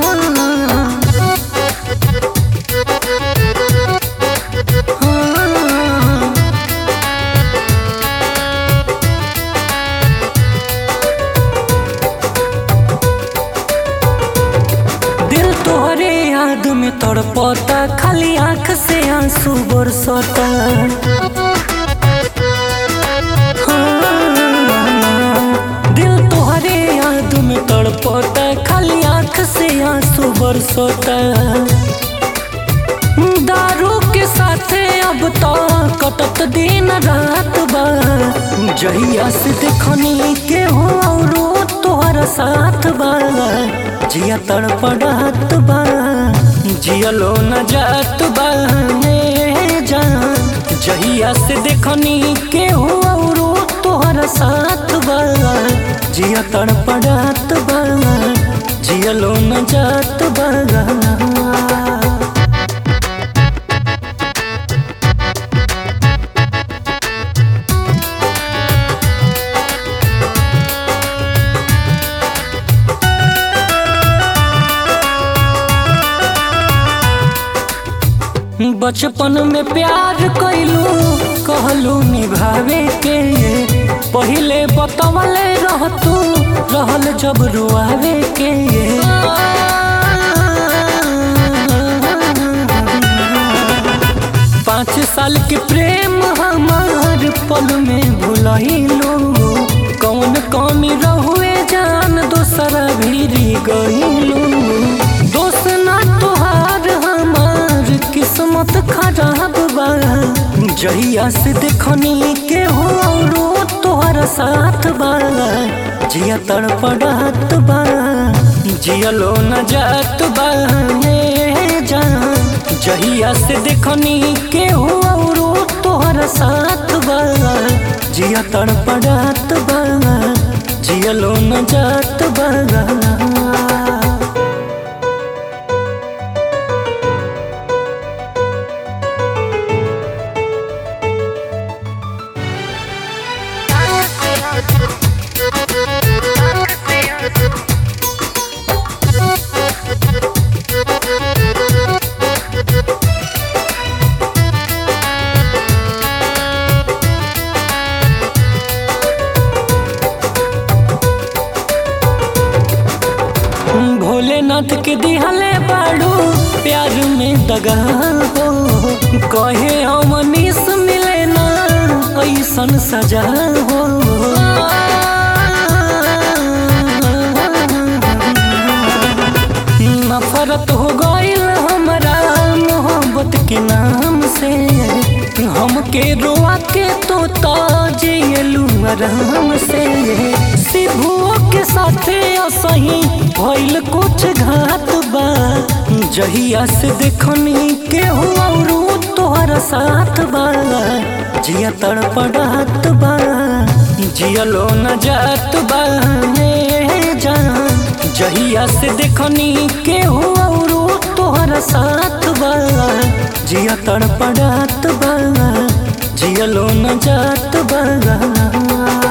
दिल तोहरे याद में तड़पता खाली आंख से आंसू बरसता हाँ, दिल तोहरे याद में तड़पता खाली आंख से आंसू बरसता दारू के साथे अब तो कटत दिन रात बा जहिया से देखनी के हो औरो तोहर साथ बा जिया तड़पड़ात बा जियलो न जात बा ए जान जहिया से देखनी के हो औरो तोहर साथ बा जिया तड़पड़ात बा जियलो न जात बा बचपन में प्यार कैलू कहलू निभावे के पहिले बतवले रहतू रहल जब रुआवे के पाँच साल के प्रेम हमार पल में भुलैलू कौन कमी रहुए जान दोसरा भीरी गईलू दोस्त ना तोहार हमार किस्मत खराब बा जहिया से देखनी के हो औरो तोहर साथ बा जिया तड़पड़ात बा जियलो न जात बा ए जान जहिया से देखनी के हो औरो तोहर साथ बा जिया तड़पड़ात बा जियलो न जात बा भोलेनाथ के दिहले बाड़ू प्यार में दगा हो कहे अमनीस मिले ना ऐसन सजा हो नफरत हो गईल हमरा मोहब्बत के नाम से हमके रोआ के तो ताजेलू आराम से शिवुओ के साथे असही भइल कुछ घात बा जहिया से देखनी के हो औरो तोहर साथ बा जिया तड़पड़ात बा जियलो न जात बा ए जान जहिया से देखनी के हो औरो तोहर साथ बा जिया तड़पड़ात बा जियलो न जात बा